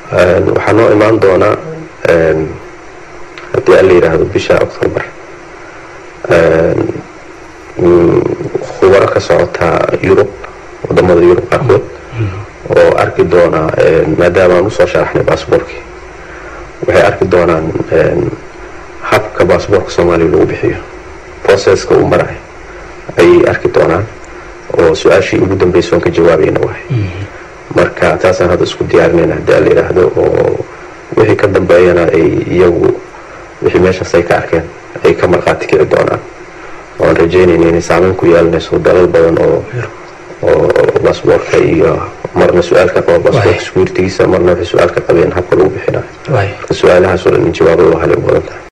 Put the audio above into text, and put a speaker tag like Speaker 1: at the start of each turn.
Speaker 1: waxaa noo imaan doonaa haddii aan la yidhaahdo bisha octoobar khubaro ka socota yurub wadamada yurub qaarkood oo arki doona maadaama aan usoo sharaxnay baasboorkii waxay arki doonaan habka baasboorka soomaaliya lagu bixiyo processka uu marayo ayay arki doonaan oo su-aashii ugu dambaysa oon ka jawaabayna wahay marka taasaan hadda isku diyaarinayna haddii aan la yidhaahdo oo wixii ka dambeeyana ay iyagu wixii meeshaas ay ka arkeen ay ka markhaati kici doonaan oan rajeynayna inay saameyn ku yeelanayso dalal badan oo oo baasboorka iyo marna su-aal ka qaba baasboorka sekuuritigiisa marna waxay su-aal ka qabeen habka lagu bixinayo marka su-aalahaas oo dhan in jawaabo loo halay u badan tahay